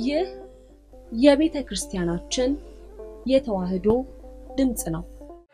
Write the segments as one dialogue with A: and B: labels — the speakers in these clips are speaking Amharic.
A: ይህ የቤተ ክርስቲያናችን የተዋሕዶ ድምፅ ነው።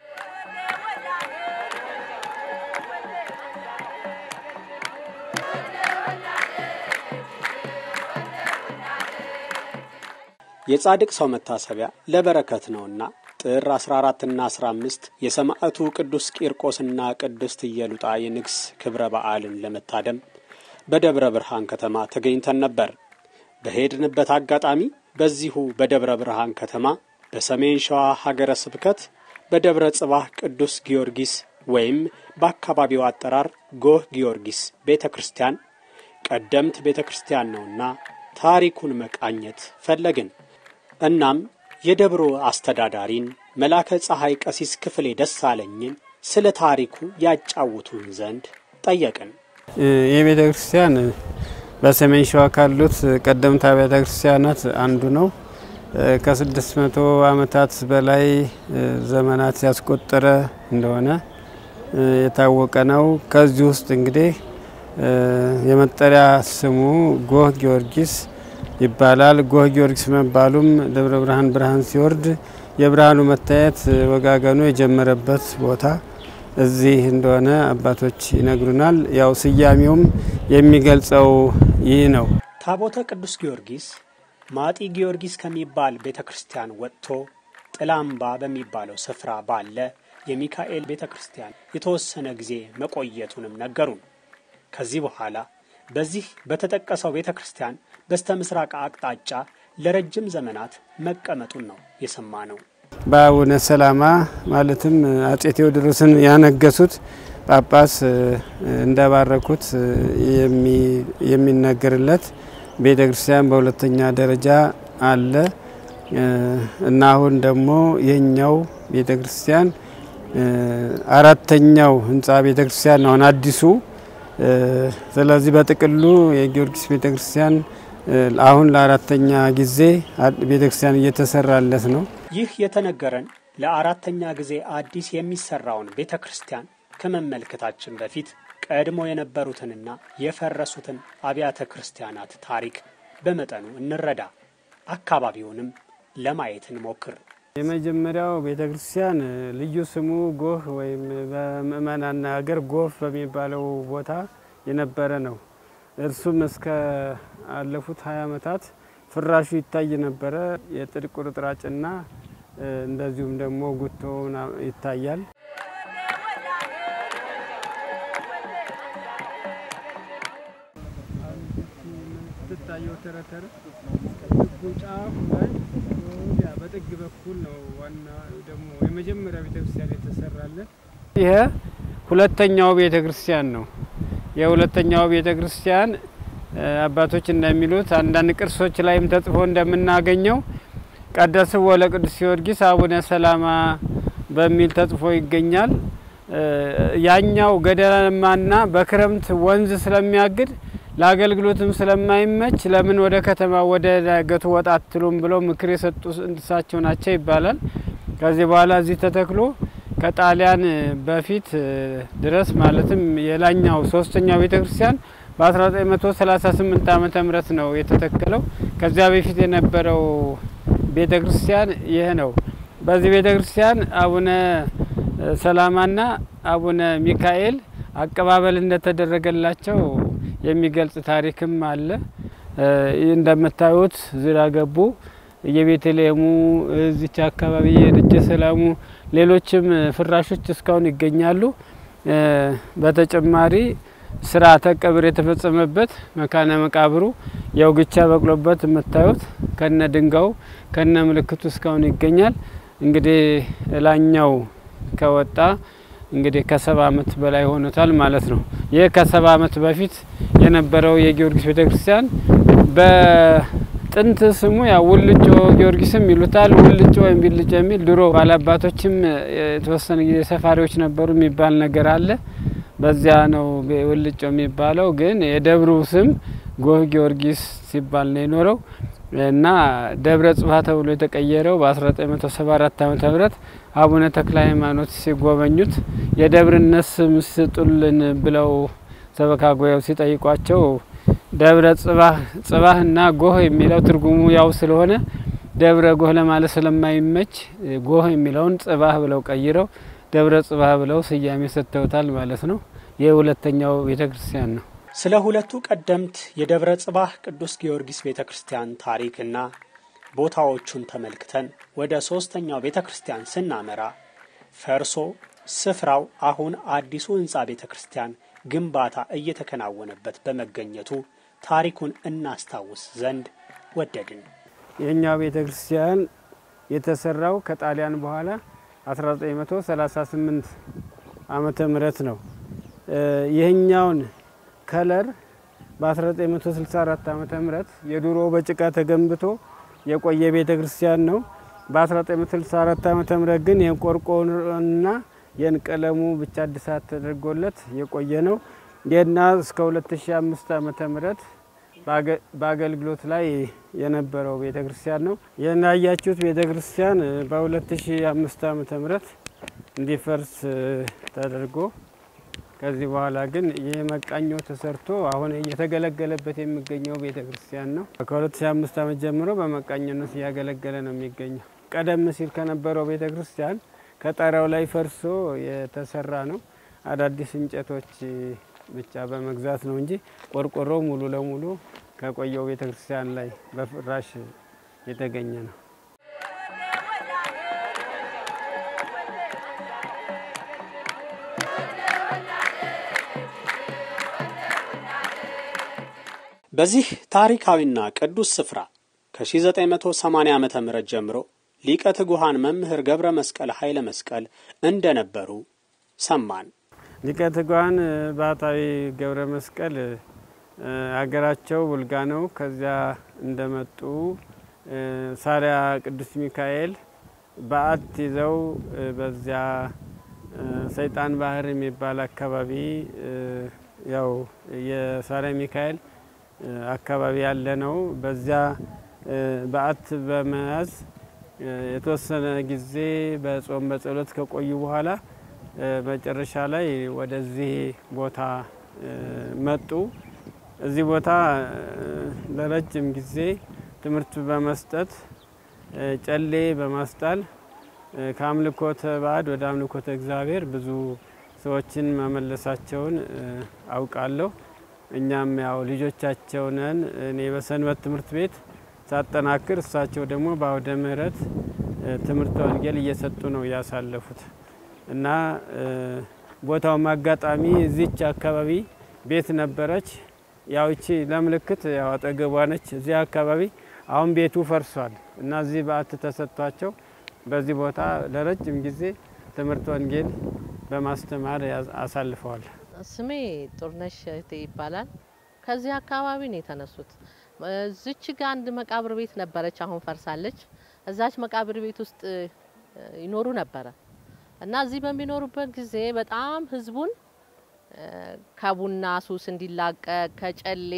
B: የጻድቅ ሰው መታሰቢያ ለበረከት ነውና ጥር 14 እና 15 የሰማዕቱ ቅዱስ ቂርቆስና ቅድስት ኢየሉጣ የንግስ ክብረ በዓልን ለመታደም በደብረ ብርሃን ከተማ ተገኝተን ነበር። በሄድንበት አጋጣሚ በዚሁ በደብረ ብርሃን ከተማ በሰሜን ሸዋ ሀገረ ስብከት በደብረ ጽባህ ቅዱስ ጊዮርጊስ ወይም በአካባቢው አጠራር ጎህ ጊዮርጊስ ቤተ ክርስቲያን ቀደምት ቤተ ክርስቲያን ነውና ታሪኩን መቃኘት ፈለግን። እናም የደብሮ አስተዳዳሪን መላከ ፀሐይ ቀሲስ ክፍሌ ደሳለኝን ስለ ታሪኩ ያጫውቱን ዘንድ ጠየቅን።
C: ይህ ቤተ ክርስቲያን በሰሜን ሸዋ ካሉት ቀደምት አብያተ ክርስቲያናት አንዱ ነው። ከስድስት መቶ ዓመታት በላይ ዘመናት ያስቆጠረ እንደሆነ የታወቀ ነው። ከዚህ ውስጥ እንግዲህ የመጠሪያ ስሙ ጎህ ጊዮርጊስ ይባላል። ጎህ ጊዮርጊስ መባሉም ደብረ ብርሃን ብርሃን ሲወርድ የብርሃኑ መታየት ወጋገኑ የጀመረበት ቦታ እዚህ እንደሆነ አባቶች ይነግሩናል። ያው ስያሜውም የሚገልጸው ይህ ነው።
B: ታቦተ ቅዱስ ጊዮርጊስ ማጢ ጊዮርጊስ ከሚባል ቤተ ክርስቲያን ወጥቶ ጥላምባ በሚባለው ስፍራ ባለ የሚካኤል ቤተ ክርስቲያን የተወሰነ ጊዜ መቆየቱንም ነገሩን። ከዚህ በኋላ በዚህ በተጠቀሰው ቤተ ክርስቲያን በስተ ምስራቅ አቅጣጫ ለረጅም ዘመናት መቀመጡን ነው የሰማ ነው።
C: በአቡነ ሰላማ ማለትም አጼ ቴዎድሮስን ያነገሱት ጳጳስ እንደባረኩት የሚነገርለት ቤተ ክርስቲያን በሁለተኛ ደረጃ አለ እና አሁን ደግሞ የኛው ቤተ ክርስቲያን አራተኛው ህንፃ ቤተ ክርስቲያን አሁን አዲሱ። ስለዚህ በጥቅሉ የጊዮርጊስ ቤተ ክርስቲያን አሁን ለአራተኛ ጊዜ ቤተ ክርስቲያን እየተሰራለት ነው።
B: ይህ የተነገረን ለአራተኛ ጊዜ አዲስ የሚሰራውን ቤተ ክርስቲያን ከመመልከታችን በፊት ቀድሞ የነበሩትንና የፈረሱትን አብያተ ክርስቲያናት ታሪክ በመጠኑ እንረዳ። አካባቢውንም ለማየት እንሞክር።
C: የመጀመሪያው ቤተ ክርስቲያን ልዩ ስሙ ጎህ ወይም በምእመናን ሀገር ጎፍ በሚባለው ቦታ የነበረ ነው። እርሱም እስከ አለፉት ሀያ ዓመታት ፍራሹ ይታይ ነበረ። የጥድ ቁርጥራጭና እንደዚሁም ደግሞ ጉቶ ይታያል። ትታየው ተረተረ ጫፉ ላይ በጥግ በኩል ነው። ዋና ደግሞ የመጀመሪያ ቤተክርስቲያን የተሰራለን። ይሄ ሁለተኛው ቤተ ክርስቲያን ነው። የሁለተኛው ቤተ ክርስቲያን አባቶች እንደሚሉት አንዳንድ ቅርሶች ላይም ተጽፎ እንደምናገኘው ቀደስዎ ለቅዱስ ጊዮርጊስ አቡነ ሰላማ በሚል ተጽፎ ይገኛል። ያኛው ገደላማና በክረምት ወንዝ ስለሚያግድ ለአገልግሎትም ስለማይመች ለምን ወደ ከተማ ወደ ዳገቱ ወጣ አትሉም ብለው ምክር የሰጡ እሳቸው ናቸው ይባላል። ከዚህ በኋላ እዚህ ተተክሎ ከጣሊያን በፊት ድረስ ማለትም የላኛው ሶስተኛው ቤተ ክርስቲያን በ1938 ዓመተ ምህረት ነው የተተከለው። ከዚያ በፊት የነበረው ቤተ ክርስቲያን ይህ ነው። በዚህ ቤተ ክርስቲያን አቡነ ሰላማና አቡነ ሚካኤል አቀባበል እንደተደረገላቸው የሚገልጽ ታሪክም አለ። ይህ እንደምታዩት ዝራ ገቡ የቤተልሔሙ እዚች አካባቢ የደጀ ሰላሙ ሌሎችም ፍራሾች እስካሁን ይገኛሉ። በተጨማሪ ስርዓተ ቀብር የተፈጸመበት መካነ መቃብሩ የውግቻ በቅሎበት የምታዩት ከነ ድንጋዩ ከነ ምልክቱ እስካሁን ይገኛል። እንግዲህ ላኛው ከወጣ እንግዲህ ከሰባ ዓመት በላይ ሆኖታል ማለት ነው። ይህ ከሰባ ዓመት በፊት የነበረው የጊዮርጊስ ቤተክርስቲያን በጥንት ስሙ ያው ውልጮ ጊዮርጊስም ይሉታል። ውልጮ ወይም ቢልጮ የሚል ድሮ ባላባቶችም የተወሰነ ጊዜ ሰፋሪዎች ነበሩ የሚባል ነገር አለ። በዚያ ነው ውልጮ የሚባለው። ግን የደብሩ ስም ጎህ ጊዮርጊስ ሲባል ነው የኖረው እና ደብረ ጽባ ተብሎ የተቀየረው በ1974 ዓ ም አቡነ ተክለ ሃይማኖት ሲጎበኙት የደብርነት ስም ስጡልን ብለው ሰበካ ጉባኤው ሲጠይቋቸው ደብረ ጽባህ ጽባህና ጎህ የሚለው ትርጉሙ ያው ስለሆነ ደብረ ጎህ ለማለት ስለማይመች ጎህ የሚለውን ጽባህ ብለው ቀይረው ደብረ ጽባህ ብለው ስያሜ ሰጥተውታል ማለት ነው። ይህ ሁለተኛው ቤተ ክርስቲያን ነው።
B: ስለ ሁለቱ ቀደምት የደብረ ጽባህ ቅዱስ ጊዮርጊስ ቤተ ክርስቲያን ታሪክና ቦታዎቹን ተመልክተን ወደ ሶስተኛው ቤተ ክርስቲያን ስናመራ ፈርሶ ስፍራው አሁን አዲሱ ህንፃ ቤተ ክርስቲያን ግንባታ እየተከናወነበት በመገኘቱ ታሪኩን እናስታውስ ዘንድ ወደድን።
C: የእኛው ቤተ ክርስቲያን የተሰራው ከጣሊያን በኋላ 1938 ዓመተ ምህረት ነው። ይህኛውን ከለር በ1964 ዓመተ ምህረት የድሮ በጭቃ ተገንብቶ የቆየ ቤተ ክርስቲያን ነው። በ1964 ዓመተ ምህረት ግን የቆርቆሮና የንቀለሙ ብቻ እድሳት ተደርጎለት የቆየ ነው። ይህና እስከ 2005 ዓመተ ምህረት በአገልግሎት ላይ የነበረው ቤተ ክርስቲያን ነው። ይህን ያያችሁት ቤተ ክርስቲያን በ2005 ዓመተ ምህረት እንዲፈርስ ተደርጎ ከዚህ በኋላ ግን ይህ መቃኞ ተሰርቶ አሁን እየተገለገለበት የሚገኘው ቤተ ክርስቲያን ነው። ከ2005 ዓመት ጀምሮ በመቃኞነት እያገለገለ ነው የሚገኘው። ቀደም ሲል ከነበረው ቤተ ክርስቲያን ከጣሪያው ላይ ፈርሶ የተሰራ ነው። አዳዲስ እንጨቶች ብቻ በመግዛት ነው እንጂ ቆርቆሮ ሙሉ ለሙሉ ከቆየው ቤተ ክርስቲያን ላይ በፍራሽ የተገኘ ነው።
B: በዚህ ታሪካዊና ቅዱስ ስፍራ ከ1980 ዓ ም ጀምሮ ሊቀ ትጉሃን መምህር ገብረ መስቀል ኃይለ መስቀል እንደነበሩ ሰማን።
C: ሊቀ ትጉሃን ባህታዊ ገብረ መስቀል አገራቸው ቡልጋ ነው። ከዚያ እንደመጡ ሳሪያ ቅዱስ ሚካኤል በዓት ይዘው በዚያ ሰይጣን ባህር የሚባል አካባቢ ያው የሳሪያ ሚካኤል አካባቢ ያለ ነው። በዚያ በዓት በመያዝ የተወሰነ ጊዜ በጾም በጸሎት ከቆዩ በኋላ መጨረሻ ላይ ወደዚህ ቦታ መጡ። እዚህ ቦታ ለረጅም ጊዜ ትምህርት በመስጠት ጨሌ በማስጣል ከአምልኮተ ባዕድ ወደ አምልኮተ እግዚአብሔር ብዙ ሰዎችን መመለሳቸውን አውቃለሁ። እኛም ያው ልጆቻቸው ነን። እኔ በሰንበት ትምህርት ቤት ሳጠናክር፣ እሳቸው ደግሞ በአውደ ምሕረት ትምህርተ ወንጌል እየሰጡ ነው ያሳለፉት እና ቦታውም አጋጣሚ እዚች አካባቢ ቤት ነበረች። ያው እቺ ለምልክት ያው አጠገቧ ነች። እዚህ አካባቢ አሁን ቤቱ ፈርሷል እና እዚህ በዓት ተሰጥቷቸው በዚህ ቦታ ለረጅም ጊዜ ትምህርት ወንጌል በማስተማር አሳልፈዋል።
D: ስሜ ጡርነሽ እህቴ ይባላል። ከዚህ አካባቢ ነው የተነሱት። እዚች ጋ አንድ መቃብር ቤት ነበረች፣ አሁን ፈርሳለች። እዛች መቃብር ቤት ውስጥ ይኖሩ ነበረ እና እዚህ በሚኖሩበት ጊዜ በጣም ህዝቡን ከቡና ሱስ እንዲላቀቅ ከጨሌ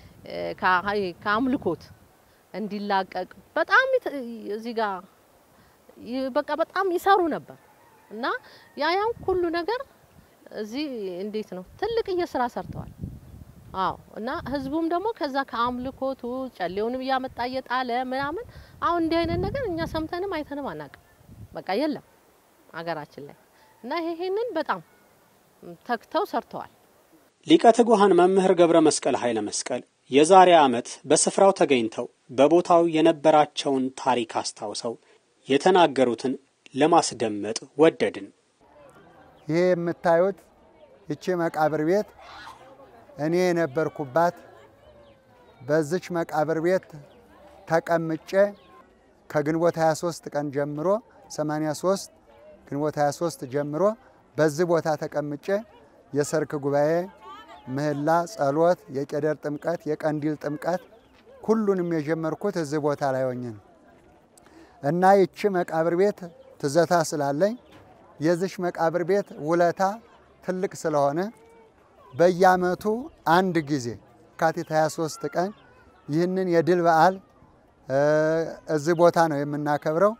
D: ከአምልኮት እንዲላቀቅ በጣም እዚህ ጋር በቃ በጣም ይሰሩ ነበር እና ያ ያን ሁሉ ነገር እዚህ እንዴት ነው ትልቅዬ ስራ ሰርተዋል። አዎ እና ህዝቡም ደግሞ ከዛ ከአምልኮቱ ጨሌውንም እያመጣ እየጣለ ምናምን አሁን እንዲህ አይነት ነገር እኛ ሰምተንም አይተንም አናውቅም። በቃ የለም አገራችን ላይ እና ይሄንን በጣም ተግተው ሰርተዋል።
B: ሊቀ ትጉሃን መምህር ገብረ መስቀል ኃይለ መስቀል የዛሬ ዓመት በስፍራው ተገኝተው በቦታው የነበራቸውን ታሪክ አስታውሰው የተናገሩትን ለማስደመጥ ወደድን።
E: ይሄ የምታዩት ይቺ መቃብር ቤት እኔ የነበርኩባት በዚች መቃብር ቤት ተቀምጬ ከግንቦት 23 ቀን ጀምሮ 83 ግንቦት 23 ጀምሮ በዚህ ቦታ ተቀምጬ የሰርክ ጉባኤ፣ ምህላ፣ ጸሎት፣ የቄደር ጥምቀት፣ የቀንዲል ጥምቀት ሁሉንም የጀመርኩት እዚህ ቦታ ላይ ሆኜ ነው እና ይቺ መቃብር ቤት ትዘታ ስላለኝ የዚች መቃብር ቤት ውለታ ትልቅ ስለሆነ በየዓመቱ አንድ ጊዜ የካቲት 23 ቀን ይህንን የድል በዓል እዚህ ቦታ ነው የምናከብረው።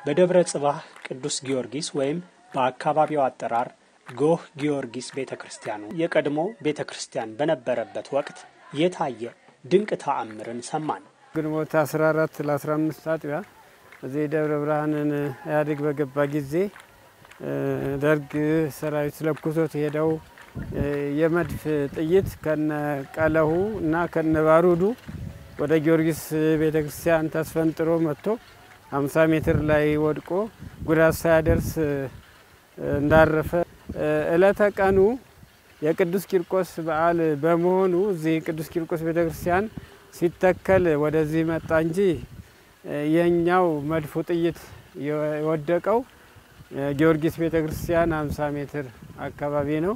B: በደብረ ጽባህ ቅዱስ ጊዮርጊስ ወይም በአካባቢው አጠራር ጎህ ጊዮርጊስ ቤተ ክርስቲያኑ የቀድሞ ቤተ ክርስቲያን በነበረበት ወቅት የታየ ድንቅ ተአምርን ሰማን።
C: ግንቦት 14 ለ15 አጥቢያ እዚህ ደብረ ብርሃንን ኢህአዴግ በገባ ጊዜ ደርግ ሰራዊት ለኩሶት ሄደው የመድፍ ጥይት ከነ ቀለሁ እና ከነ ባሩዱ ወደ ጊዮርጊስ ቤተ ክርስቲያን ተስፈንጥሮ መጥቶ 50 ሜትር ላይ ወድቆ ጉዳት ሳያደርስ እንዳረፈ እለተ ቀኑ የቅዱስ ቂርቆስ በዓል በመሆኑ እዚህ ቅዱስ ቂርቆስ ቤተ ክርስቲያን ሲተከል ወደዚህ መጣ እንጂ የኛው መድፉ ጥይት የወደቀው ጊዮርጊስ ቤተ ክርስቲያን 50 ሜትር አካባቢ ነው።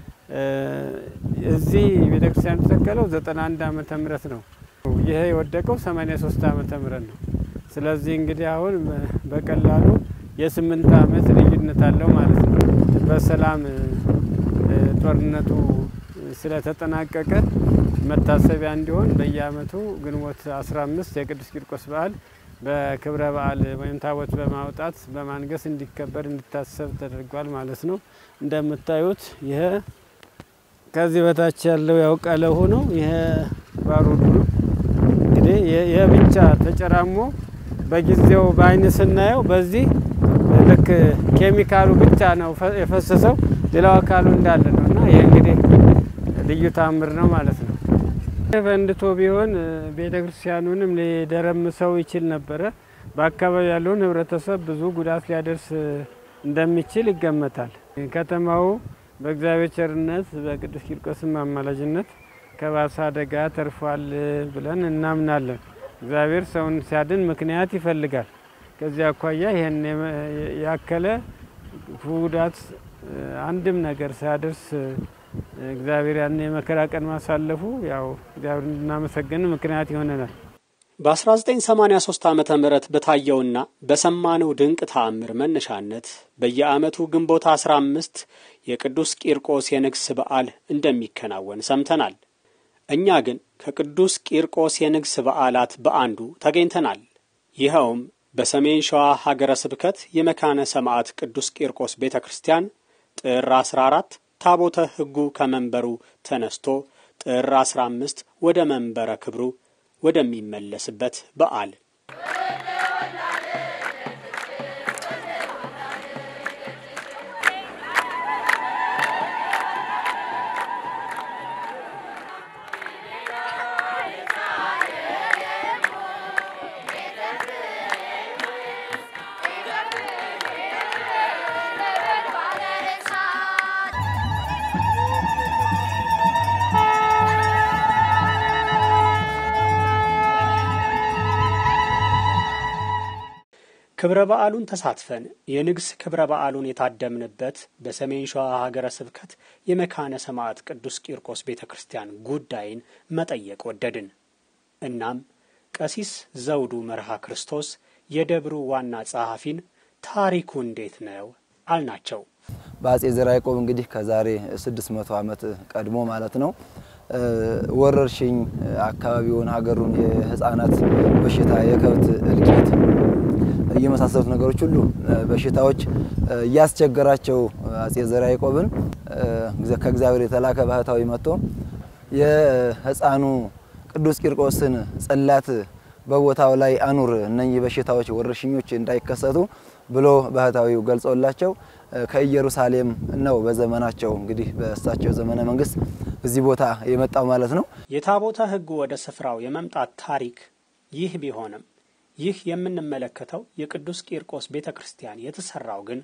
C: እዚህ ቤተ ክርስቲያን የተተከለው 91 ዓመተ ምህረት ነው። ይሄ የወደቀው 83 ዓመተ ምህረት ነው። ስለዚህ እንግዲህ አሁን በቀላሉ የስምንት ዓመት ልዩነት አለው ማለት ነው። በሰላም ጦርነቱ ስለተጠናቀቀ መታሰቢያ እንዲሆን በየዓመቱ ግንቦት 15 የቅዱስ ቂርቆስ በዓል በክብረ በዓል ወይም ታቦት በማውጣት በማንገስ እንዲከበር እንዲታሰብ ተደርጓል ማለት ነው። እንደምታዩት ይሄ ከዚህ በታች ያለው ያው ቀለሁ ነው። ይሄ ባሩዱ ነው። እንግዲህ ይሄ ብቻ ተጨራሞ በጊዜው በአይን ስናየው በዚህ ልክ ኬሚካሉ ብቻ ነው የፈሰሰው፣ ሌላው አካሉ እንዳለ ነው እና ይህ እንግዲህ ልዩ ታምር ነው ማለት ነው። ፈንድቶ ቢሆን ቤተ ክርስቲያኑንም ሊደረምሰው ይችል ነበረ። በአካባቢ ያለውን ሕብረተሰብ ብዙ ጉዳት ሊያደርስ እንደሚችል ይገመታል። ከተማው በእግዚአብሔር ቸርነት በቅዱስ ቂርቆስም አማላጅነት ከባሰ አደጋ ተርፏል ብለን እናምናለን። እግዚአብሔር ሰውን ሲያድን ምክንያት ይፈልጋል። ከዚህ አኳያ ይህን ያከለ ጉዳት አንድም ነገር ሳያደርስ እግዚአብሔር ያን የመከራ ቀን ማሳለፉ ያው እግዚአብሔር እንድናመሰግን ምክንያት ይሆነናል።
B: በ1983 ዓ ም በታየውና በሰማነው ድንቅ ተአምር መነሻነት በየዓመቱ ግንቦት 15 የቅዱስ ቂርቆስ የንግስ በዓል እንደሚከናወን ሰምተናል። እኛ ግን ከቅዱስ ቂርቆስ የንግስ በዓላት በአንዱ ተገኝተናል። ይኸውም በሰሜን ሸዋ ሀገረ ስብከት የመካነ ሰማዕት ቅዱስ ቂርቆስ ቤተ ክርስቲያን ጥር 14 ታቦተ ሕጉ ከመንበሩ ተነስቶ ጥር 15 ወደ መንበረ ክብሩ ወደሚመለስበት በዓል ክብረ በዓሉን ተሳትፈን የንግስ ክብረ በዓሉን የታደምንበት በሰሜን ሸዋ ሀገረ ስብከት የመካነ ሰማዕት ቅዱስ ቂርቆስ ቤተ ክርስቲያን ጉዳይን መጠየቅ ወደድን። እናም ቀሲስ ዘውዱ መርሃ ክርስቶስ የደብሩ ዋና ጸሐፊን ታሪኩ እንዴት ነው አልናቸው።
F: በአጼ ዘርዓ ያዕቆብ እንግዲህ ከዛሬ 600 ዓመት ቀድሞ ማለት ነው ወረርሽኝ አካባቢውን ሀገሩን የህፃናት በሽታ የከብት እልቂት የመሳሰሉት ነገሮች ሁሉ በሽታዎች እያስቸገራቸው አጼ ዘርዓ ያዕቆብን ከእግዚአብሔር የተላከ ባህታዊ መጥቶ የህፃኑ ቅዱስ ቂርቆስን ጽላት በቦታው ላይ አኑር፣ እነኚህ በሽታዎች ወረርሽኞች እንዳይከሰቱ ብሎ ባህታዊው ገልጾላቸው ከኢየሩሳሌም ነው በዘመናቸው እንግዲህ በእሳቸው ዘመነ መንግስት እዚህ ቦታ የመጣው ማለት ነው።
B: የታቦተ ሕጉ ወደ ስፍራው የመምጣት ታሪክ ይህ ቢሆንም ይህ የምንመለከተው የቅዱስ ቂርቆስ ቤተ ክርስቲያን የተሰራው ግን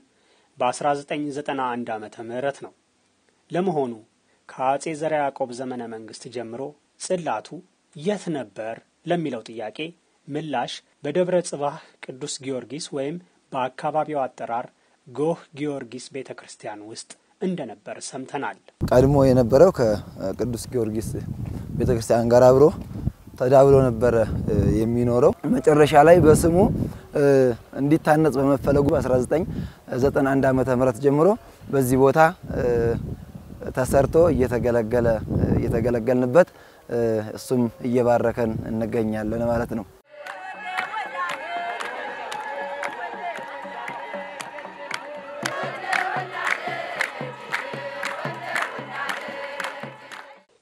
B: በ1991 ዓመተ ምህረት ነው። ለመሆኑ ከአጼ ዘርዓ ያዕቆብ ዘመነ መንግስት ጀምሮ ጽላቱ የት ነበር ለሚለው ጥያቄ ምላሽ በደብረ ጽባህ ቅዱስ ጊዮርጊስ ወይም በአካባቢው አጠራር ጎህ ጊዮርጊስ ቤተ ክርስቲያን ውስጥ እንደነበር ሰምተናል።
F: ቀድሞ የነበረው ከቅዱስ ጊዮርጊስ ቤተ ክርስቲያን ጋር አብሮ ተዳብሎ ነበረ የሚኖረው። መጨረሻ ላይ በስሙ እንዲታነጽ በመፈለጉ በ1991 ዓመተ ምህረት ጀምሮ በዚህ ቦታ ተሰርቶ እየተገለገለ እየተገለገልንበት እሱም እየባረከን እንገኛለን ማለት ነው።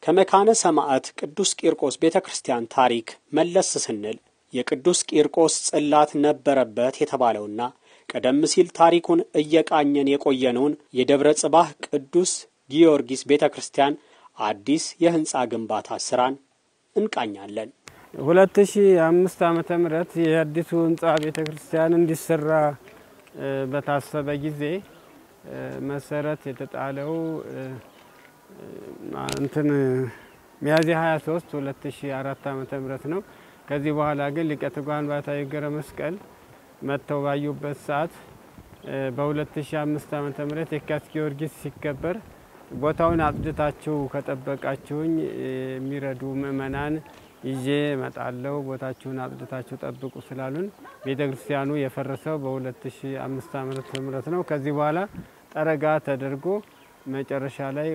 B: ከመካነ ሰማዕት ቅዱስ ቂርቆስ ቤተ ክርስቲያን ታሪክ መለስ ስንል የቅዱስ ቂርቆስ ጽላት ነበረበት የተባለውና ቀደም ሲል ታሪኩን እየቃኘን የቆየነውን የደብረ ጽባህ ቅዱስ ጊዮርጊስ ቤተ ክርስቲያን አዲስ የህንፃ ግንባታ ስራን እንቃኛለን።
C: ሁለት ሺ አምስት ዓመተ ምህረት የአዲሱ ህንፃ ቤተ ክርስቲያን እንዲሰራ በታሰበ ጊዜ መሰረት የተጣለው እንትን ሚያዝያ 23 2004 ዓመተ ምህረት ነው። ከዚህ በኋላ ግን ሊቀ ትጉሃን ባሕታዊ ገብረ መስቀል መጥተው ባዩበት ሰዓት በ2005 ዓመተ ምህረት የካቲት ጊዮርጊስ ሲከበር ቦታውን አጽድታችሁ ከጠበቃችሁኝ የሚረዱ ምእመናን ይዤ እመጣለሁ፣ ቦታችሁን አጽድታችሁ ጠብቁ ስላሉን ቤተ ክርስቲያኑ የፈረሰው በ2005 ዓመተ ምህረት ነው። ከዚህ በኋላ ጠረጋ ተደርጎ መጨረሻ ላይ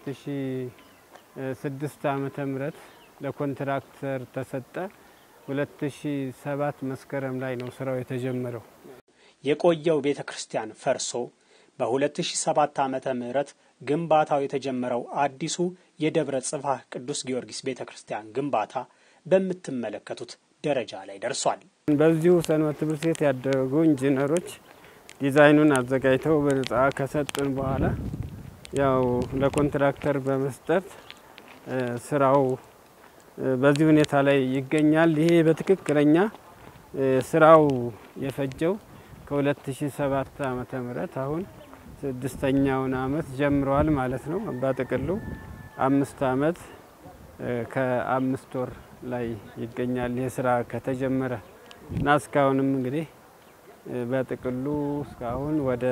C: 2006 ዓመተ ምህረት ለኮንትራክተር ተሰጠ። 2007 መስከረም ላይ ነው ስራው የተጀመረው።
B: የቆየው ቤተ ክርስቲያን ፈርሶ በ2007 ዓመተ ምህረት ግንባታው የተጀመረው አዲሱ የደብረ ጽባህ ቅዱስ ጊዮርጊስ ቤተ ክርስቲያን ግንባታ በምትመለከቱት ደረጃ ላይ ደርሷል።
C: በዚሁ ሰንበት ትምህርት ቤት ያደረጉ ኢንጂነሮች ዲዛይኑን አዘጋጅተው በነጻ ከሰጡን በኋላ ያው ለኮንትራክተር በመስጠት ስራው በዚህ ሁኔታ ላይ ይገኛል። ይሄ በትክክለኛ ስራው የፈጀው ከ2007 ዓመተ ምህረት አሁን ስድስተኛውን አመት ጀምረዋል ማለት ነው። በጥቅሉ አምስት አመት ከአምስት ወር ላይ ይገኛል ይህ ስራ ከተጀመረ እና እስካሁንም እንግዲህ በጥቅሉ እስካሁን ወደ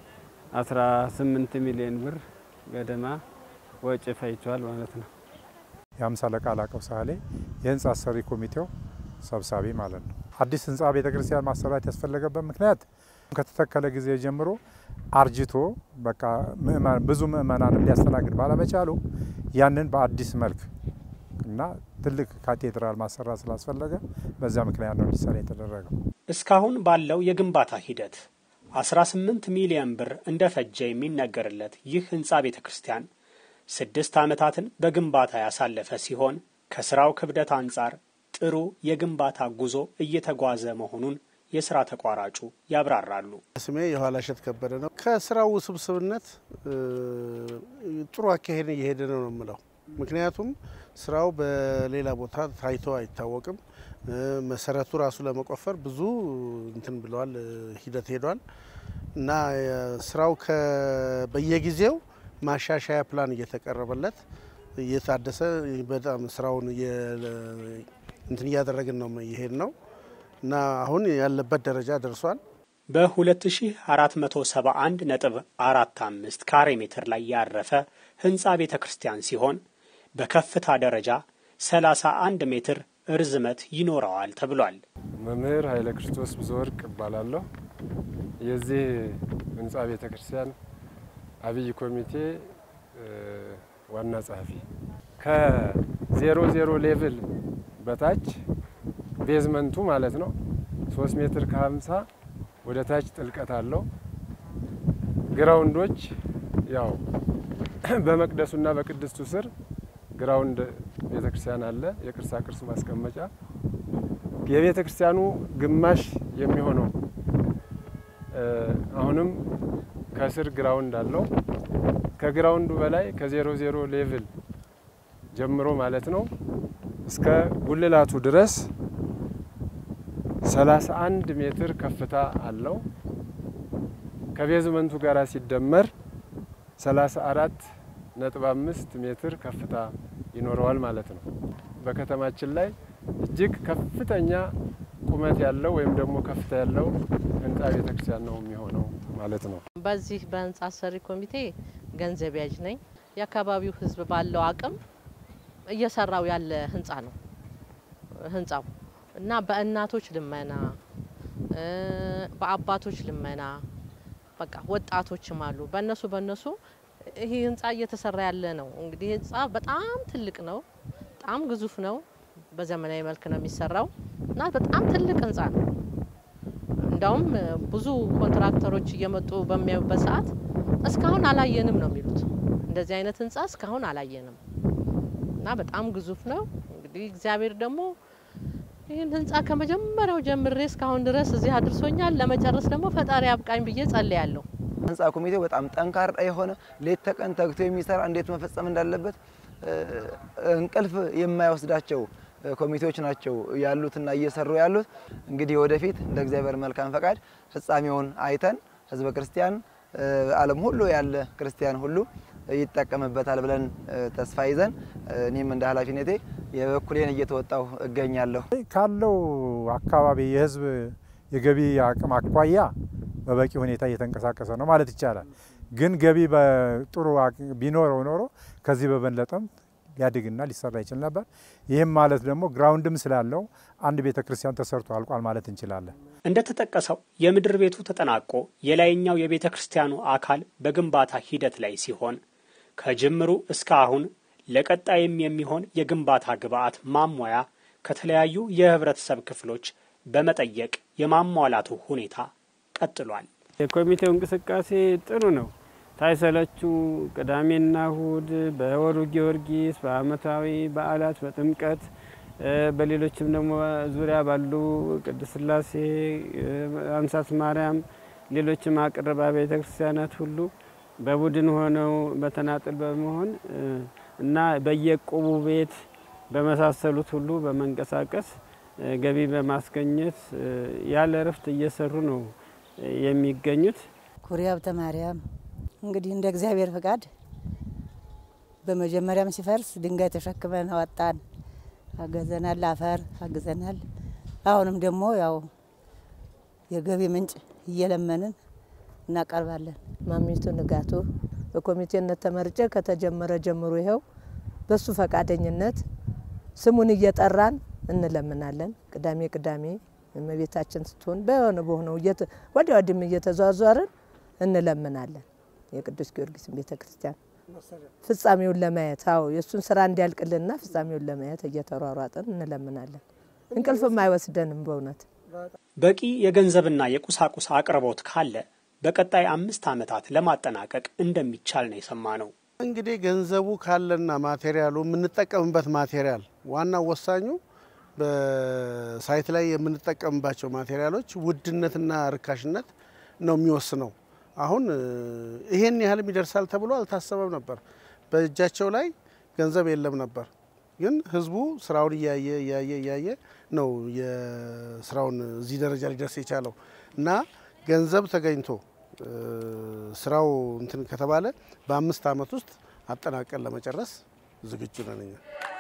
C: 18 ሚሊዮን ብር ገደማ ወጪ ፈይቷል ማለት ነው።
G: የአምሳ አለቃ ላቀው ሳህሌ የህንፃ አሰሪ ኮሚቴው ሰብሳቢ ማለት ነው። አዲስ ህንፃ ቤተክርስቲያን ማሰራት ያስፈለገበት ምክንያት ከተተከለ ጊዜ ጀምሮ አርጅቶ በቃ ብዙ ምእመናንም ሊያስተናግድ ባለመቻሉ ያንን በአዲስ መልክ እና ትልቅ ካቴድራል ማሰራት ስላስፈለገ በዛ ምክንያት ነው እንዲሰራ የተደረገው።
B: እስካሁን ባለው የግንባታ ሂደት 18 ሚሊዮን ብር እንደፈጀ የሚነገርለት ይህ ህንፃ ቤተ ክርስቲያን ስድስት ዓመታትን በግንባታ ያሳለፈ ሲሆን ከስራው ክብደት አንጻር ጥሩ የግንባታ ጉዞ እየተጓዘ መሆኑን የስራ ተቋራጩ ያብራራሉ።
H: ስሜ የኋላ እሸት ከበደ ነው። ከስራው ውስብስብነት ጥሩ አካሄድ እየሄደ ነው ነው የምለው። ምክንያቱም ስራው በሌላ ቦታ ታይቶ አይታወቅም። መሰረቱ ራሱ ለመቆፈር ብዙ እንትን ብለዋል፣ ሂደት ሄዷል እና ስራው በየጊዜው ማሻሻያ ፕላን እየተቀረበለት እየታደሰ በጣም ስራውን እንትን እያደረግን ነው እየሄድ ነው እና አሁን ያለበት ደረጃ ደርሷል።
B: በ2471 ነጥብ 45 ካሬ ሜትር ላይ ያረፈ ህንፃ ቤተ ክርስቲያን ሲሆን በከፍታ ደረጃ 31 ሜትር እርዝመት ይኖረዋል ተብሏል።
I: መምህር ኃይለ ክርስቶስ ብዙ ወርቅ እባላለሁ። የዚህ ህንፃ ቤተ ክርስቲያን አብይ ኮሚቴ ዋና ጸሐፊ። ከዜሮ ዜሮ ሌቭል በታች ቤዝመንቱ ማለት ነው ሶስት ሜትር ከሀምሳ ወደ ታች ጥልቀት አለው። ግራውንዶች ያው በመቅደሱና በቅድስቱ ስር ግራውንድ ቤተ ክርስቲያን አለ፣ የቅርሳ ቅርስ ማስቀመጫ። የቤተ ክርስቲያኑ ግማሽ የሚሆነው አሁንም ከስር ግራውንድ አለው። ከግራውንዱ በላይ ከዜሮ ዜሮ ሌቭል ጀምሮ ማለት ነው እስከ ጉልላቱ ድረስ 31 ሜትር ከፍታ አለው። ከቤዝመንቱ ጋር ሲደመር 34 ነጥብ አምስት ሜትር ከፍታ ይኖረዋል ማለት ነው። በከተማችን ላይ እጅግ ከፍተኛ ቁመት ያለው ወይም ደግሞ ከፍታ ያለው ህንፃ ቤተክርስቲያን ነው የሚሆነው ማለት ነው።
D: በዚህ በህንፃ አሰሪ ኮሚቴ ገንዘብ ያዥ ነኝ። የአካባቢው ህዝብ ባለው አቅም እየሰራው ያለ ህንፃ ነው ህንፃው እና በእናቶች ልመና፣ በአባቶች ልመና በቃ ወጣቶችም አሉ። በእነሱ በእነሱ ይሄ ህንፃ እየተሰራ ያለ ነው። እንግዲህ ህንፃ በጣም ትልቅ ነው፣ በጣም ግዙፍ ነው። በዘመናዊ መልክ ነው የሚሰራው እና በጣም ትልቅ ህንፃ ነው። እንዳውም ብዙ ኮንትራክተሮች እየመጡ በሚያዩበት ሰዓት እስካሁን አላየንም ነው የሚሉት። እንደዚህ አይነት ህንፃ እስካሁን አላየንም እና በጣም ግዙፍ ነው። እንግዲህ እግዚአብሔር ደግሞ ይህን ህንፃ ከመጀመሪያው ጀምሬ እስካሁን ድረስ እዚህ አድርሶኛል። ለመጨረስ ደግሞ ፈጣሪ አብቃኝ ብዬ ጸልያለሁ።
F: ህንፃ ኮሚቴው በጣም ጠንካራ የሆነ ሌት ተቀን ተግቶ የሚሰራ እንዴት መፈጸም እንዳለበት እንቅልፍ የማይወስዳቸው ኮሚቴዎች ናቸው ያሉትና እየሰሩ ያሉት። እንግዲህ ወደፊት እንደ እግዚአብሔር መልካም ፈቃድ ፍጻሜውን አይተን ህዝበ ክርስቲያን ዓለም ሁሉ ያለ ክርስቲያን ሁሉ ይጠቀምበታል ብለን ተስፋ ይዘን እኔም እንደ ኃላፊነቴ የበኩሌን እየተወጣው እገኛለሁ።
G: ካለው አካባቢ የህዝብ የገቢ አቅም አኳያ በበቂ ሁኔታ እየተንቀሳቀሰ ነው ማለት ይቻላል። ግን ገቢ በጥሩ ቢኖረው ኖሮ ከዚህ በበለጠም ሊያድግና ሊሰራ ይችል ነበር። ይህም ማለት ደግሞ ግራውንድም ስላለው አንድ ቤተ ክርስቲያን ተሰርቶ አልቋል ማለት እንችላለን።
B: እንደተጠቀሰው የምድር ቤቱ ተጠናቆ የላይኛው የቤተ ክርስቲያኑ አካል በግንባታ ሂደት ላይ ሲሆን ከጅምሩ እስከ አሁን ለቀጣይም የሚሆን የግንባታ ግብዓት ማሟያ ከተለያዩ የህብረተሰብ ክፍሎች በመጠየቅ የማሟላቱ ሁኔታ ቀጥሏል።
C: የኮሚቴው እንቅስቃሴ ጥሩ ነው። ሳይሰለቹ ቅዳሜና እሁድ በወሩ ጊዮርጊስ፣ በአመታዊ በዓላት፣ በጥምቀት በሌሎችም ደግሞ ዙሪያ ባሉ ቅድስት ሥላሴ፣ አንሳት ማርያም፣ ሌሎችም አቅርባ ቤተ ክርስቲያናት ሁሉ በቡድን ሆነው በተናጥል በመሆን እና በየቁቡ ቤት በመሳሰሉት ሁሉ በመንቀሳቀስ ገቢ በማስገኘት ያለ እረፍት እየሰሩ ነው የሚገኙት።
J: ኩሪ ሀብተ ማርያም እንግዲህ እንደ እግዚአብሔር ፈቃድ በመጀመሪያም ሲፈርስ ድንጋይ ተሸክመን አወጣን፣ አገዘናል፣ አፈር አግዘናል። አሁንም ደግሞ ያው የገቢ ምንጭ እየለመንን እናቀርባለን።
D: ማሚቱ ንጋቱ በኮሚቴነት ተመርጬ ከተጀመረ ጀምሮ ይኸው በሱ ፈቃደኝነት ስሙን እየጠራን እንለምናለን። ቅዳሜ ቅዳሜ እመቤታችን ስትሆን በሆነ በሆነው ወዲያ ወዲህም እየተዟዟርን እንለምናለን። የቅዱስ ጊዮርጊስን ቤተ ክርስቲያን ፍጻሜውን ለማየት አዎ የእሱን ስራ እንዲያልቅልንና ፍጻሜውን ለማየት እየተሯሯጥን እንለምናለን። እንቅልፍም አይወስደንም በእውነት
B: በቂ የገንዘብና የቁሳቁስ አቅርቦት ካለ በቀጣይ አምስት ዓመታት ለማጠናቀቅ እንደሚቻል ነው የሰማ ነው።
H: እንግዲህ ገንዘቡ ካለና ማቴሪያሉ የምንጠቀምበት ማቴሪያል ዋናው ወሳኙ በሳይት ላይ የምንጠቀምባቸው ማቴሪያሎች ውድነትና ርካሽነት ነው የሚወስነው። አሁን ይሄን ያህልም ይደርሳል ተብሎ አልታሰበም ነበር። በእጃቸው ላይ ገንዘብ የለም ነበር። ግን ህዝቡ ስራውን እያየ እያየ እያየ ነው የስራውን እዚህ ደረጃ ሊደርስ የቻለው እና ገንዘብ ተገኝቶ ስራው እንትን ከተባለ በአምስት ዓመት ውስጥ አጠናቀን ለመጨረስ ዝግጁ ነን እኛ።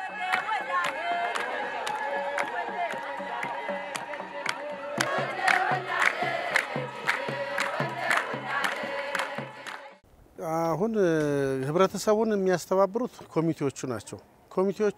H: አሁን ህብረተሰቡን የሚያስተባብሩት ኮሚቴዎቹ ናቸው። ኮሚቴዎቹ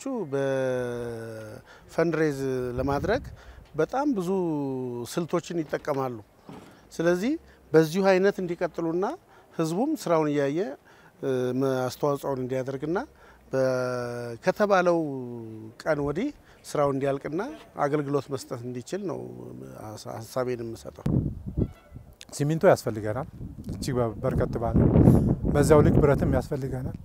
H: በፈንድሬዝ ለማድረግ በጣም ብዙ ስልቶችን ይጠቀማሉ። ስለዚህ በዚሁ አይነት እንዲቀጥሉና ህዝቡም ስራውን እያየ አስተዋጽኦውን እንዲያደርግና ከተባለው ቀን ወዲህ ስራው እንዲያልቅና አገልግሎት መስጠት እንዲችል ነው ሀሳቤን የምሰጠው።
G: ሲሚንቶ ያስፈልገናል እጅግ በርከት ባለ፣ በዛው ልክ ብረትም ያስፈልገናል።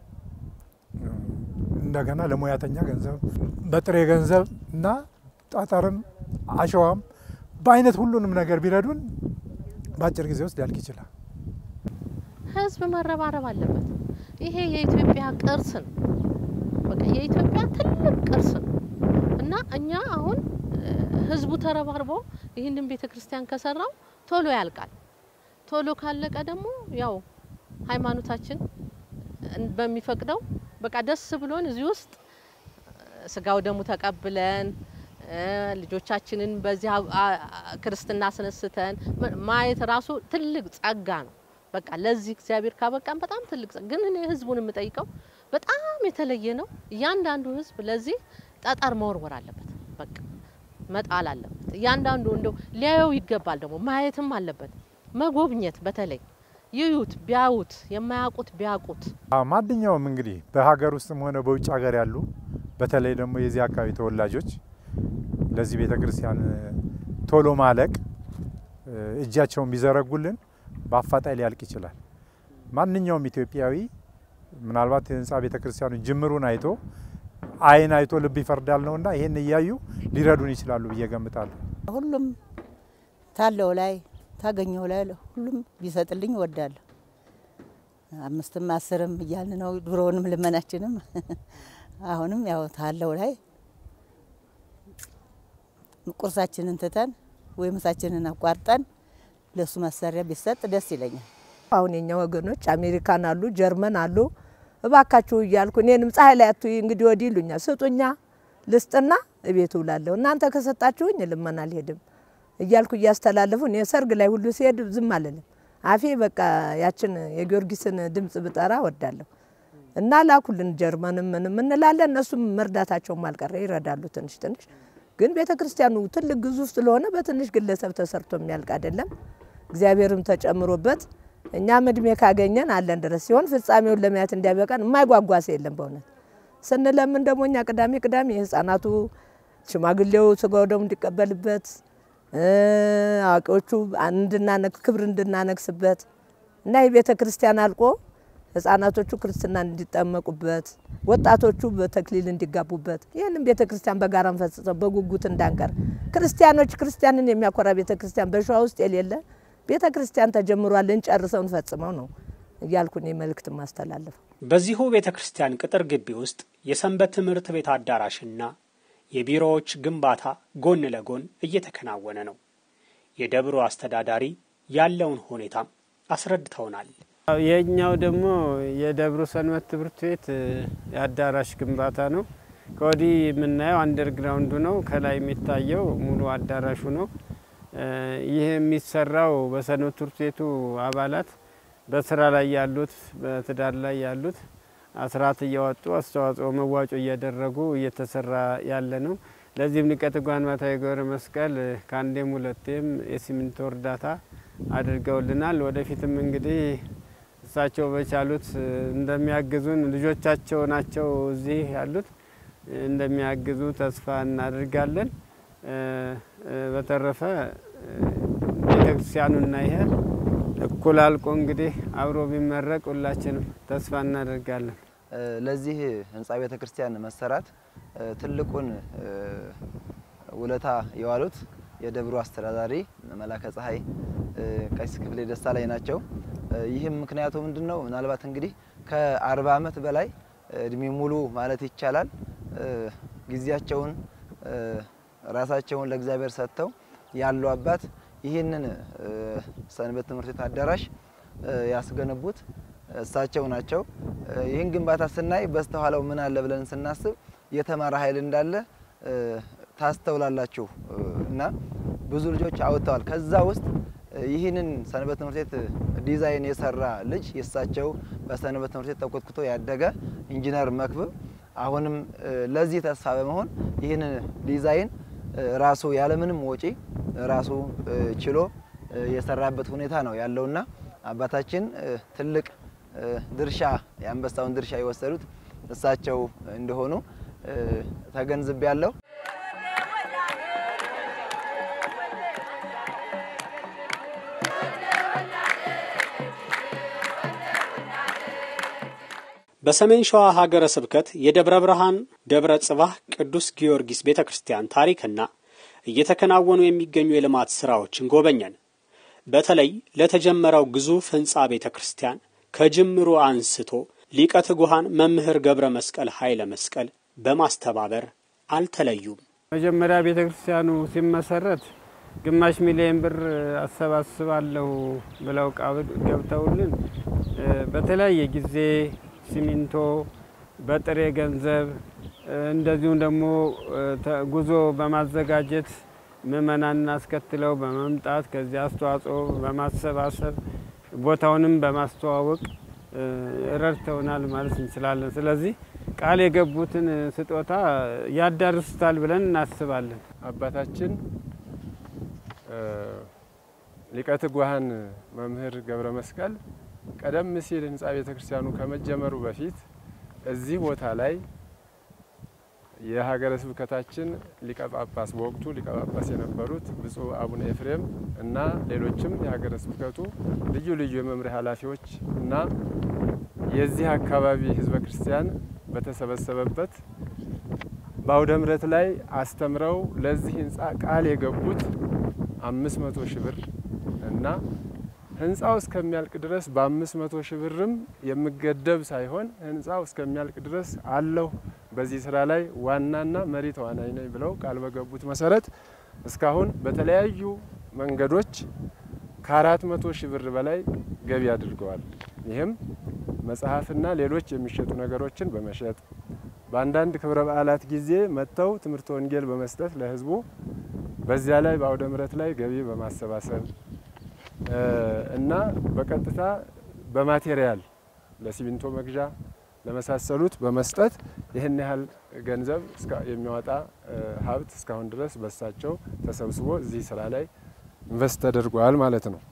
G: እንደገና ለሙያተኛ ገንዘብ በጥሬ ገንዘብ እና ጠጠርም አሸዋም በአይነት ሁሉንም ነገር ቢረዱን በአጭር ጊዜ ውስጥ ሊያልቅ ይችላል።
D: ህዝብ መረባረብ አለበት። ይሄ የኢትዮጵያ ቅርስ ነው። በቃ የኢትዮጵያ ትልቅ ቅርስ ነው እና እኛ አሁን ህዝቡ ተረባርቦ ይህንን ቤተ ክርስቲያን ከሰራው ቶሎ ያልቃል። ቶሎ ካለቀ ደግሞ ያው ሃይማኖታችን በሚፈቅደው በቃ ደስ ብሎን እዚህ ውስጥ ስጋው ደሙ ተቀብለን ልጆቻችንን በዚህ ክርስትና አስነስተን ማየት ራሱ ትልቅ ጸጋ ነው። በቃ ለዚህ እግዚአብሔር ካበቃን በጣም ትልቅ ግን እኔ ህዝቡን የምጠይቀው በጣም የተለየ ነው። እያንዳንዱ ህዝብ ለዚህ ጠጠር መወርወር አለበት። በቃ መጣል አለበት። እያንዳንዱ እንደው ሊያየው ይገባል። ደግሞ ማየትም አለበት። መጎብኘት በተለይ ይዩት፣ ቢያዩት፣ የማያውቁት ቢያውቁት።
G: ማንኛውም እንግዲህ በሀገር ውስጥም ሆነ በውጭ ሀገር ያሉ በተለይ ደግሞ የዚህ አካባቢ ተወላጆች ለዚህ ቤተ ክርስቲያን ቶሎ ማለቅ እጃቸውን ቢዘረጉልን በአፋጣኝ ሊያልቅ ይችላል። ማንኛውም ኢትዮጵያዊ ምናልባት የህንፃ ቤተ ክርስቲያኑ ጅምሩን አይቶ ዓይን አይቶ ልብ ይፈርዳል ነውና ይህን እያዩ ሊረዱን ይችላሉ ብዬ ገምታለሁ።
J: ሁሉም ታለው ላይ ታገኘው ላይ ሁሉም ቢሰጥልኝ እወዳለሁ። አምስትም አስርም እያልን ነው ድሮውንም ልመናችንም አሁንም ያው ታለው ላይ ቁርሳችንን ትተን ወይ ምሳችንን አቋርጠን ለሱ መሳሪያ ቢሰጥ ደስ ይለኛል።
K: አሁን የኛ ወገኖች አሜሪካን አሉ፣ ጀርመን አሉ። እባካችሁ እያልኩ እኔንም ፀሐይ ላይ አትይ እንግዲህ ወዲህ ይሉኛል። ስጡኛ ልስጥና እቤት ውላለሁ። እናንተ ከሰጣችሁኝ ልመና አልሄድም እያልኩ እያስተላለፉ እኔ ሰርግ ላይ ሁሉ ሲሄድ ዝም አልልም። አፌ በቃ ያችን የጊዮርጊስን ድምጽ ብጠራ ወዳለሁ እና ላኩልን ጀርመንም ምንም እንላለን። እነሱም መርዳታቸውም አልቀረ ይረዳሉ ትንሽ ትንሽ። ግን ቤተ ክርስቲያኑ ትልቅ ግዙፍ ስለሆነ በትንሽ ግለሰብ ተሰርቶ የሚያልቅ አይደለም። እግዚአብሔርም ተጨምሮበት እኛም እድሜ ካገኘን አለን ድረስ ሲሆን ፍጻሜውን ለማየት እንዲያበቃን የማይጓጓስ የለም። በእውነት ስንለምን ደግሞ እኛ ቅዳሜ ቅዳሜ የህፃናቱ ሽማግሌው ስጋው ደሙ እንዲቀበልበት አዋቂዎቹ እንድናነግ ክብር እንድናነግስበት እና የቤተ ክርስቲያን አልቆ ህጻናቶቹ ክርስትና እንዲጠመቁበት ወጣቶቹ በተክሊል እንዲጋቡበት ይህንም ቤተ ክርስቲያን በጋራ እንፈጽመው በጉጉት እንዳንቀር ክርስቲያኖች ክርስቲያንን የሚያኮራ ቤተ ክርስቲያን በሸዋ ውስጥ የሌለ ቤተ ክርስቲያን ተጀምሯል፣ እንጨርሰው እንፈጽመው ነው እያልኩ እኔ መልእክት ማስተላለፈው።
B: በዚሁ ቤተ ክርስቲያን ቅጥር ግቢ ውስጥ የሰንበት ትምህርት ቤት አዳራሽና የቢሮዎች ግንባታ ጎን ለጎን እየተከናወነ ነው። የደብሩ አስተዳዳሪ ያለውን ሁኔታም አስረድተውናል።
C: የኛው ደግሞ የደብሩ ሰንበት ትምህርት ቤት የአዳራሽ ግንባታ ነው። ከወዲህ የምናየው አንደርግራውንዱ ነው። ከላይ የሚታየው ሙሉ አዳራሹ ነው። ይህ የሚሰራው በሰንበት ትምህርት ቤቱ አባላት በስራ ላይ ያሉት፣ በትዳር ላይ ያሉት አስራት እያወጡ አስተዋጽኦ መዋጮ እያደረጉ እየተሰራ ያለ ነው። ለዚህም ሊቀ ትጉሃን ባታዊ ገብረ መስቀል ከአንዴም ሁለቴም የሲሚንቶ እርዳታ አድርገውልናል። ወደፊትም እንግዲህ እሳቸው በቻሉት እንደሚያግዙን ልጆቻቸው ናቸው እዚህ ያሉት እንደሚያግዙ ተስፋ እናደርጋለን። በተረፈ ቤተክርስቲያኑና ይሄ እኩል አልቆ እንግዲህ አብሮ ቢመረቅ ሁላችንም ተስፋ እናደርጋለን።
F: ለዚህ ህንፃ ቤተ ክርስቲያን መሰራት ትልቁን ውለታ የዋሉት የደብሩ አስተዳዳሪ መላከ ፀሐይ ቀሲስ ክፍሌ ደስታ ላይ ናቸው። ይህም ምክንያቱ ምንድን ነው? ምናልባት እንግዲህ ከአርባ ዓመት በላይ እድሜ ሙሉ ማለት ይቻላል ጊዜያቸውን ራሳቸውን ለእግዚአብሔር ሰጥተው ያሉ አባት ይህንን ሰንበት ትምህርት ቤት አዳራሽ ያስገነቡት እሳቸው ናቸው። ይህን ግንባታ ስናይ በስተኋላው ምን አለ ብለን ስናስብ የተማረ ኃይል እንዳለ ታስተውላላችሁ እና ብዙ ልጆች አውጥተዋል። ከዛ ውስጥ ይህንን ሰንበት ትምህርት ቤት ዲዛይን የሰራ ልጅ የእሳቸው በሰንበት ትምህርት ቤት ተኮትኩቶ ያደገ ኢንጂነር መክብብ አሁንም ለዚህ ተስፋ በመሆን ይህንን ዲዛይን ራሱ ያለምንም ወጪ ራሱ ችሎ የሰራበት ሁኔታ ነው ያለውና አባታችን ትልቅ ድርሻ የአንበሳውን ድርሻ የወሰዱት እሳቸው እንደሆኑ ተገንዝቤ ያለው።
B: በሰሜን ሸዋ ሀገረ ስብከት የደብረ ብርሃን ደብረ ጽባህ ቅዱስ ጊዮርጊስ ቤተ ክርስቲያን ታሪክና እየተከናወኑ የሚገኙ የልማት ስራዎችን ጎበኘን። በተለይ ለተጀመረው ግዙፍ ህንፃ ቤተ ክርስቲያን ከጅምሩ አንስቶ ሊቀ ትጉሃን መምህር ገብረ መስቀል ኃይለ መስቀል በማስተባበር አልተለዩም።
C: መጀመሪያ ቤተ ክርስቲያኑ ሲመሰረት ግማሽ ሚሊዮን ብር አሰባስባለሁ ብለው ቃል ገብተውልን በተለያየ ጊዜ ሲሚንቶ፣ በጥሬ ገንዘብ እንደዚሁም ደግሞ ጉዞ በማዘጋጀት ምእመናንን አስከትለው በመምጣት ከዚያ አስተዋጽኦ በማሰባሰብ ቦታውንም በማስተዋወቅ ረድተውናል ማለት እንችላለን። ስለዚህ ቃል የገቡትን ስጦታ ያዳርሱታል ብለን እናስባለን።
I: አባታችን ሊቀ ትጉሃን መምህር ገብረ መስቀል ቀደም ሲል ህንፃ ቤተ ክርስቲያኑ ከመጀመሩ በፊት እዚህ ቦታ ላይ የሀገረ ስብከታችን ሊቀ ጳጳስ በወቅቱ ሊቀ ጳጳስ የነበሩት ብፁዕ አቡነ ኤፍሬም እና ሌሎችም የሀገረ ስብከቱ ልዩ ልዩ የመምሪያ ኃላፊዎች እና የዚህ አካባቢ ህዝበ ክርስቲያን በተሰበሰበበት በአውደ ምሕረት ላይ አስተምረው ለዚህ ህንፃ ቃል የገቡት አምስት መቶ ሺህ ብር እና ህንፃው እስከሚያልቅ ድረስ በአምስት መቶ ሺህ ብርም የምገደብ ሳይሆን ህንፃው እስከሚያልቅ ድረስ አለሁ በዚህ ስራ ላይ ዋናና መሪ ተዋናይ ነኝ ብለው ቃል በገቡት መሰረት እስካሁን በተለያዩ መንገዶች ከአራት መቶ ሺህ ብር በላይ ገቢ አድርገዋል። ይህም መጽሐፍና ሌሎች የሚሸጡ ነገሮችን በመሸጥ በአንዳንድ ክብረ በዓላት ጊዜ መጥተው ትምህርተ ወንጌል በመስጠት ለህዝቡ በዚያ ላይ በአውደ ምሕረት ላይ ገቢ በማሰባሰብ እና በቀጥታ በማቴሪያል ለሲሚንቶ መግዣ ለመሳሰሉት በመስጠት ይህን ያህል ገንዘብ የሚያወጣ ሀብት እስካሁን ድረስ በሳቸው ተሰብስቦ እዚህ ስራ ላይ ኢንቨስት ተደርጓል ማለት ነው።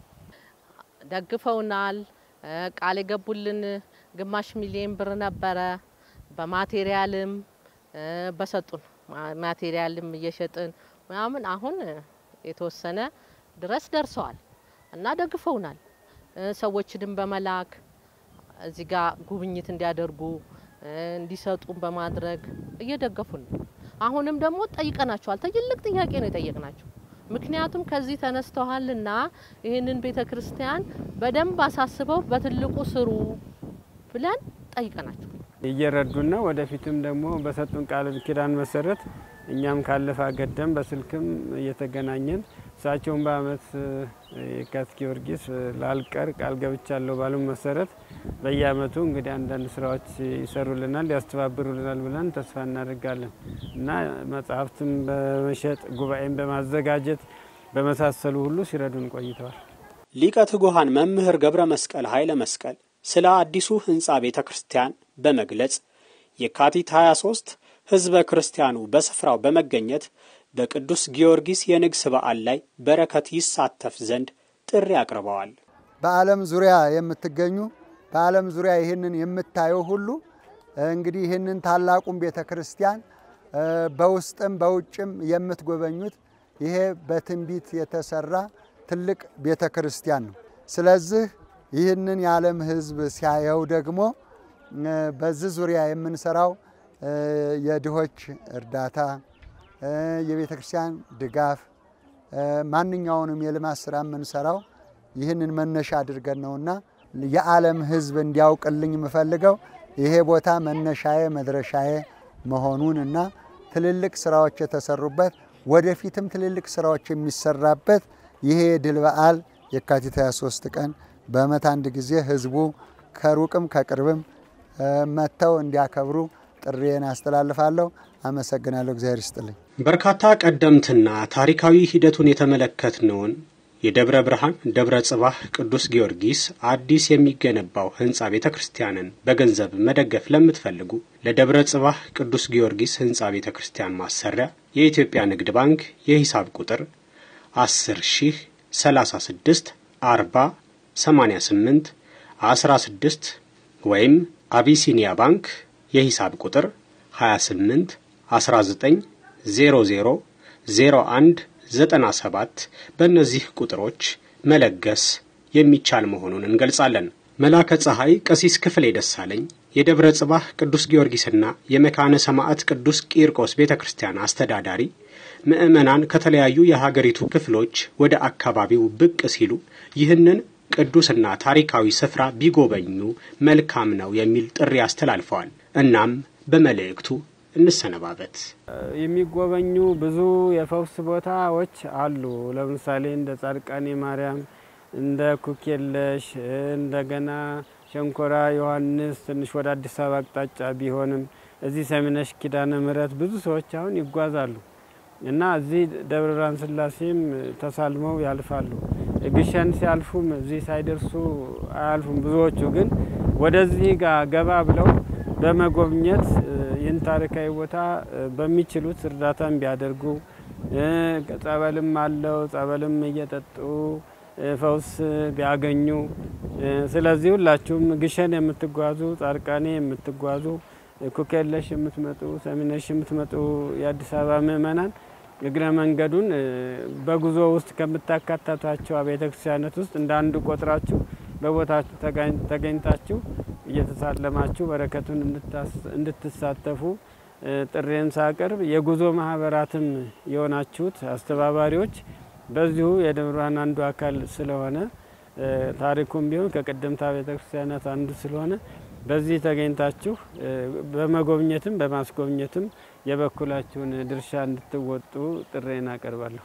D: ደግፈውናል። ቃል የገቡልን ግማሽ ሚሊዮን ብር ነበረ። በማቴሪያልም በሰጡን ማቴሪያልም እየሸጥን ምናምን አሁን የተወሰነ ድረስ ደርሰዋል እና ደግፈውናል። ሰዎችንም በመላክ እዚህ ጋር ጉብኝት እንዲያደርጉ እንዲሰጡን በማድረግ እየደገፉን ነው። አሁንም ደግሞ ጠይቀናቸዋል። ትልቅ ጥያቄ ነው የጠየቅናቸው። ምክንያቱም ከዚህ ተነስተዋልና ይህንን ቤተ ክርስቲያን በደንብ አሳስበው በትልቁ ስሩ ብለን ጠይቀናቸው
C: እየረዱን ነው። ወደፊትም ደግሞ በሰጡን ቃል ኪዳን መሰረት እኛም ካለፈ አገደም በስልክም እየተገናኘን እሳቸውን በአመት የካቲት ጊዮርጊስ ላልቀር ቃል ገብቻለሁ ባሉን መሰረት በየአመቱ እንግዲህ አንዳንድ ስራዎች ይሰሩልናል፣ ያስተባብሩልናል ብለን ተስፋ እናደርጋለን እና መጽሐፍትም በመሸጥ ጉባኤም በማዘጋጀት በመሳሰሉ ሁሉ ሲረዱን ቆይተዋል።
B: ሊቀ ትጉሃን መምህር ገብረ መስቀል ኃይለ መስቀል ስለ አዲሱ ህንፃ ቤተ ክርስቲያን በመግለጽ የካቲት 23 ህዝበ ክርስቲያኑ በስፍራው በመገኘት በቅዱስ ጊዮርጊስ የንግስ በዓል ላይ በረከት ይሳተፍ ዘንድ ጥሪ አቅርበዋል።
E: በዓለም ዙሪያ የምትገኙ በዓለም ዙሪያ ይህንን የምታየው ሁሉ እንግዲህ ይህንን ታላቁን ቤተ ክርስቲያን በውስጥም በውጭም የምትጎበኙት ይሄ በትንቢት የተሰራ ትልቅ ቤተ ክርስቲያን ነው። ስለዚህ ይህንን የዓለም ህዝብ ሲያየው ደግሞ በዚህ ዙሪያ የምንሰራው የድሆች እርዳታ፣ የቤተ ክርስቲያን ድጋፍ፣ ማንኛውንም የልማት ስራ የምንሰራው ይህንን መነሻ አድርገን ነውና የዓለም ህዝብ እንዲያውቅልኝ የምፈልገው ይሄ ቦታ መነሻዬ መድረሻዬ መሆኑን እና ትልልቅ ስራዎች የተሰሩበት ወደፊትም ትልልቅ ስራዎች የሚሰራበት ይሄ የድል በዓል የካቲት 23 ቀን በዓመት አንድ ጊዜ ህዝቡ ከሩቅም ከቅርብም መጥተው እንዲያከብሩ ጥሪዬን አስተላልፋለሁ። አመሰግናለሁ። እግዚአብሔር ይስጥልኝ።
B: በርካታ ቀደምትና ታሪካዊ ሂደቱን የተመለከትነውን የደብረ ብርሃን ደብረ ጽባህ ቅዱስ ጊዮርጊስ አዲስ የሚገነባው ህንፃ ቤተ ክርስቲያንን በገንዘብ መደገፍ ለምትፈልጉ ለደብረ ጽባህ ቅዱስ ጊዮርጊስ ህንፃ ቤተ ክርስቲያን ማሰሪያ የኢትዮጵያ ንግድ ባንክ የሂሳብ ቁጥር 10 ሺህ 36 40 88 16 ወይም አቢሲኒያ ባንክ የሂሳብ ቁጥር 28 19 00 01 97 በእነዚህ ቁጥሮች መለገስ የሚቻል መሆኑን እንገልጻለን። መላከ ፀሐይ ቀሲስ ክፍሌ ደሳለኝ የደብረ ጽባህ ቅዱስ ጊዮርጊስና የመካነ ሰማዕት ቅዱስ ቂርቆስ ቤተ ክርስቲያን አስተዳዳሪ ምዕመናን ከተለያዩ የሀገሪቱ ክፍሎች ወደ አካባቢው ብቅ ሲሉ ይህንን ቅዱስና ታሪካዊ ስፍራ ቢጎበኙ መልካም ነው የሚል ጥሪ አስተላልፈዋል። እናም በመልእክቱ እንሰነባበት።
C: የሚጎበኙ ብዙ የፈውስ ቦታዎች አሉ። ለምሳሌ እንደ ጻድቃኔ ማርያም፣ እንደ ኩኬለሽ፣ እንደገና ሸንኮራ ዮሐንስ ትንሽ ወደ አዲስ አበባ አቅጣጫ ቢሆንም እዚህ ሰሚነሽ ኪዳነ ምሕረት ብዙ ሰዎች አሁን ይጓዛሉ እና እዚህ ደብረ ብርሃን ስላሴም ተሳልመው ያልፋሉ። ግሸን ሲያልፉም እዚህ ሳይደርሱ አያልፉም። ብዙዎቹ ግን ወደዚህ ጋር ገባ ብለው በመጎብኘት ይህን ታሪካዊ ቦታ በሚችሉት እርዳታም ቢያደርጉ ጸበልም አለው ጸበልም እየጠጡ ፈውስ ቢያገኙ። ስለዚህ ሁላችሁም ግሸን የምትጓዙ፣ ጻድቃኔ የምትጓዙ፣ ኩኬለሽ የምትመጡ፣ ሰሚነሽ የምትመጡ የአዲስ አበባ ምእመናን እግረ መንገዱን በጉዞ ውስጥ ከምታካተቷቸው ቤተ ክርስቲያናት ውስጥ እንደ አንዱ ቆጥራችሁ በቦታችሁ ተገኝታችሁ እየተሳለማችሁ በረከቱን እንድትሳተፉ ጥሬን ሳቀርብ የጉዞ ማህበራትም የሆናችሁት አስተባባሪዎች በዚሁ የደብረ ብርሃን አንዱ አካል ስለሆነ ታሪኩም ቢሆን ከቀደምት ቤተ ክርስቲያናት አንዱ ስለሆነ በዚህ ተገኝታችሁ በመጎብኘትም በማስጎብኘትም የበኩላችሁን ድርሻ እንድትወጡ ጥሬን አቀርባለሁ።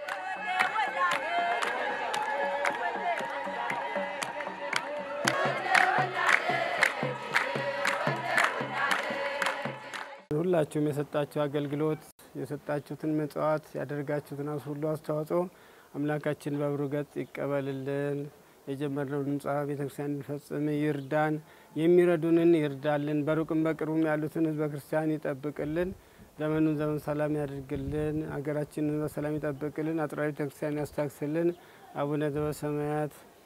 C: ሁላችሁም የሰጣችሁ አገልግሎት የሰጣችሁትን ምጽዋት ያደርጋችሁትን ሁሉ አስተዋጽኦ አምላካችን በብሩ ገጽ ይቀበልልን። የጀመርነውን ህንጻ ቤተክርስቲያን እንድንፈጽም ይርዳን። የሚረዱንን ይርዳልን። በሩቅም በቅርቡም ያሉትን ህዝበ ክርስቲያን ይጠብቅልን። ዘመኑን ዘመን ሰላም ያድርግልን። ሀገራችንን በሰላም ይጠብቅልን። አጥራዊ ቤተክርስቲያን ያስታክስልን። አቡነ ዘበሰማያት